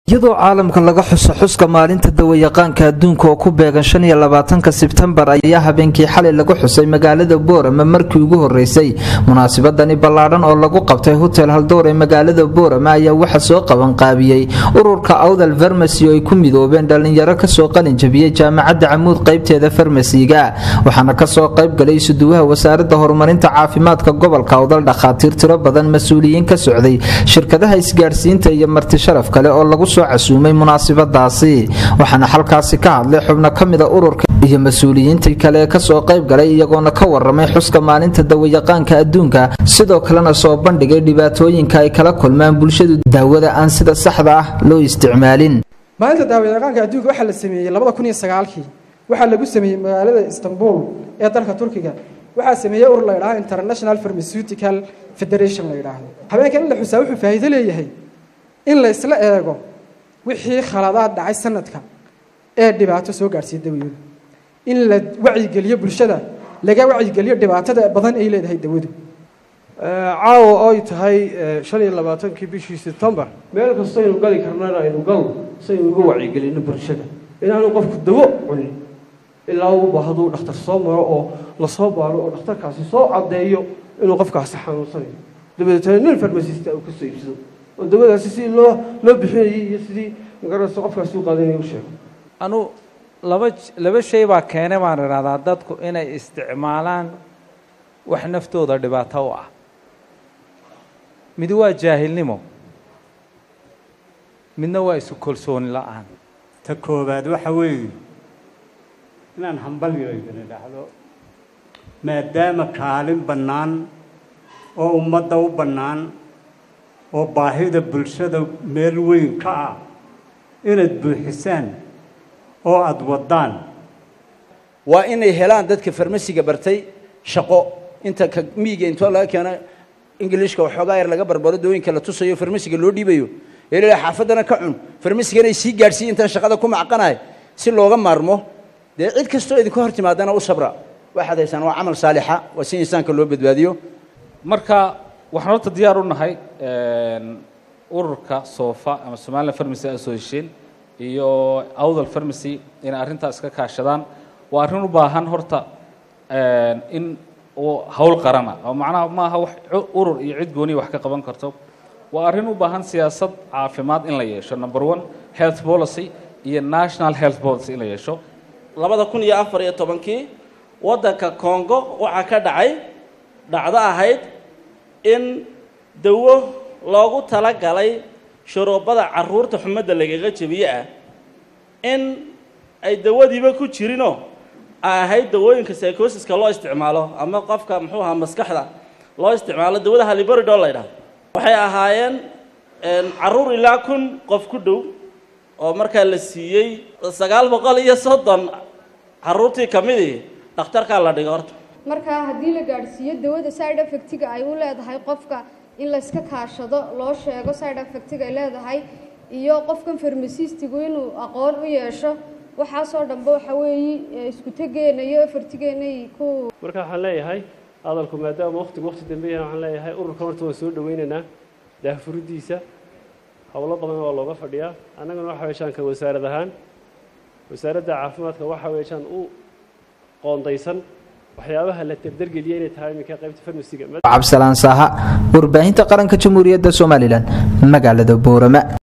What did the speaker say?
iyadoo caalamka laga xuso xuska maalinta dawayaqaanka adduunka oo ku beegan shan iyo labaatanka sebtembar ayaa habeenkii xalay lagu xusay magaalada boorama markii ugu horeysay munaasabadani ballaadhan oo lagu qabtay hotel haldoor ee magaalada boorama ayaa waxa soo qabanqaabiyey ururka awdal farmasi oo ay ku midoobeen dhallinyaro kasoo qalin jabiyey jaamacadda camuud qaybteeda farmasiga waxaana kasoo qayb galay isuduwaha wasaaradda horumarinta caafimaadka gobolka awdal dhakhaatiir tiro badan mas-uuliyiin ka socday shirkadaha isgaadhsiinta iyo marti sharaf kale oo lagu casuumay munaasibadaasi waxaana halkaasi ka hadlay xubno ka mida ururka iyo mas-uuliyiintii kale ee kasoo qayb galay iyagoona ka waramay xuska maalinta dawayaqaanka adduunka sidoo kalena soo bandhigay dhibaatooyinka ay kala kulmaan bulshadu daawada aan sida saxda ah loo isticmaalin maalinta daawayaqaanka adduunka waxaa la sameeyey labada kun iyo sagaalkii waxaa lagu sameeyey magaalada istanbul ee dalka turkiga waxaa sameeyey urur la ydhaha international pharmaceutical federation la yidhaahdo habeenkan in la xusaa wuxuu faa'iido leeyahay in la isla eego wixii khaladaad dhacay sanadka ee dhibaato soo gaadhsiiya dawadu in la wacyigeliyo bulshada laga wacyigeliyo dhibaatada badan ay leedahay dawadu caawa oy tahay shan iyo labaatankii bishii sebtembar meel kastaynu gali karnana aynu galno saynu uga wacyigelino bulshada inaanu qofku dawo cunin ilaa uu bahduu dhakhtar soo maro oo lasoo baaro oo dhakhtarkaasi soo caddeeyo inuu qofkaasi xanuunsanayo dabadeetana nin farmasista uu kasoo iibsado oo dawadaasi sidii loo loo bixinayay iyo sidii magarasa qofkaasi u qaadanaya u sheego anu laba laba shay baa keenay baan idhahdaa dadku inay isticmaalaan wax naftooda dhibaato u ah mid waa jaahilnimo midna waa isu kalsooni la-aan ta koowaad waxa weeye inaan hambalyo idin idhaahdo maadaama kaalin bannaan oo ummadda u bannaan oo baahida bulshada meel weyn ka ah inaad buuxisaan oo aada waddaan waa inay helaan dadka farmasiga bartay shaqo inta ka miiga intoo laga keeno ingilishka waxoogaa yar laga barbaro dooyinka la tusayo farmasiga loo dhiibayo eelila xaafaddana ka cun farmasiga inay sii gaadhsiiya intaan shaqada ku macqanahay si looga maarmo dee cid kastoo idinka hor timaadana u sabra waxaad haysaan waa camal saalixa waa si insaanka loo badbaadiyo marka waxaan horta diyaar u nahay ururka soofa ama somaliland farmacy association iyo awdal farmacy inay arrintaas ka kaashadaan waa arrin u baahan horta in hawl qarana oo macnaha maaha wax urur iyo cid gooniya wax ka qaban karto waa arrin u baahan siyaasad caafimaad in la yeesho number one health policy iyo national health policy in la yeesho labada kun iyo afar iyo tobankii waddanka congo waxaa ka dhacay dhacdo ahayd in dawo loogu talagalay shuruubada caruurta xumadda lagaga jebiye ah in ay dawadiiba ku jirinoo ay ahayd dawooyinka psychosiska loo isticmaalo ama qofka muxuu ahaa maskaxda loo isticmaalo dawada halibaridoo la ydhahdo waxay ahaayeen caruur ilaa kun qof ku dhow oo markaa la siiyey sagaal boqol iyo soddon caruurtii ka midii dhakhtarkaa la dhigay horta markaa haddii la gaadhsiiyo dawada side effectiga ay u leedahay qofka in layska kaashado loo sheego side effectiga ay leedahay iyo qofkan farmasistigu inuu aqoon u yeesho waxaasoo dhanba waxa weeye isku tegeena iyo efartigeena ku marka waxaan leeyahay hadalku maadaama waqtigu waqti dambe yahay waxaan leeyahay ururkan horta waan soo dhawaynaynaa daahfuridiisa howlo badan waa looga fadhiyaa annagana waxa weeshaan ka wasaarad ahaan wasaaradda caafimaadka waxa weeshaan u qoondaysan waxyaabaha la dardargeliya inay tahay iminka qaybta farmasiga cabdisalaan saaha warbaahinta qaranka jamhuuriyadda somalilan magaalada boorama